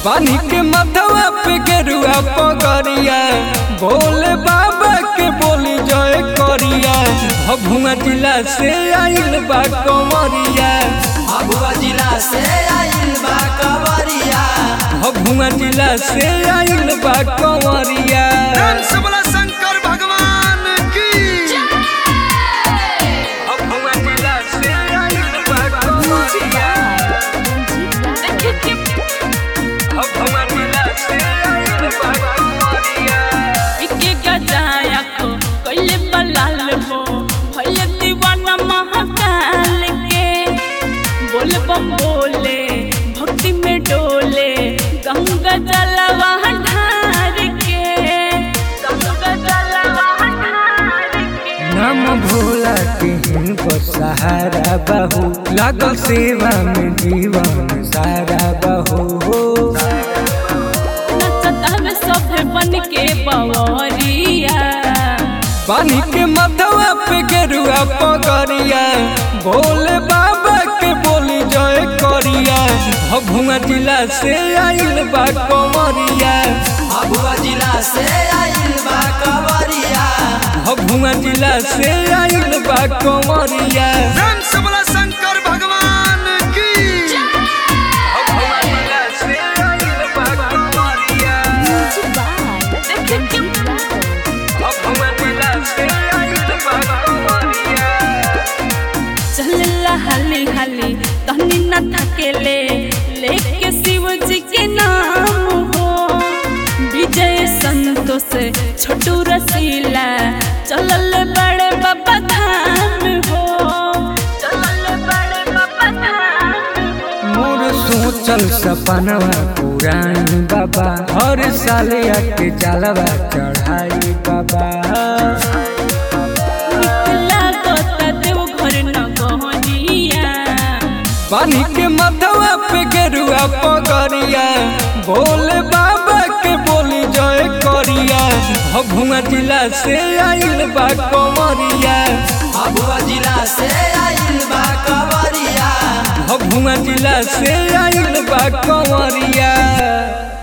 पानी के मथवा पे गेरुआ पगरिया भोले बाबा के बोली जय करिया भभुआ जिला से आइल बा कंवरिया भभुआ जिला से आइल बा कवरिया भभुआ जिला से आइल बा कंवरिया सबला शंकर भगवान की भभुआ जिला से आइल बा कंवरिया भभुआ जिला से आइल बा कंवरिया इके गजाया को कइले बलाल हो भइले दीवाना महाकाल के बोल बम बोले भक्ति में डोले गंगा जलवा ढार के गंगा जलवा ढार के नाम भोला के हिनको सहारा बहू लागल सेवा में जीवन सारा बहू नचता में सभे बन के बवरिया पानी के मथवा पे गेरुआ पगरिया भोले बाबा के बोली जय करिया भभुआ जिला से आइल बा कंवरिया भभुआ जिला से आइल बा कवरिया भभुआ जिला से आइल बा कंवरिया सबला शंकर भगवान की भभुआ जिला से आइल बा कंवरिया भभुआ जिला से आइल बा कंवरिया चलला हाली हाली तहनी न थकेले लेके शिव जी के नाम हो विजय संतोष छोटू रसीला चलल बड़े बाबा धाम हो चलल बड़े बाबा धाम हो मोर सोचल सपनवा पुरानी बाबा हर साल आके जलवा चढ़ाई बाबा निकला गोता देव घर न गहनिया पानी के मथवा पे गेरुआ पगरिया भोले बाबा के बोली जय करिया भभुआ जिला से आइल बा कंवरिया भभुआ जिला से आइल बा कवरिया भभुआ जिला से आइल बा कंवरिया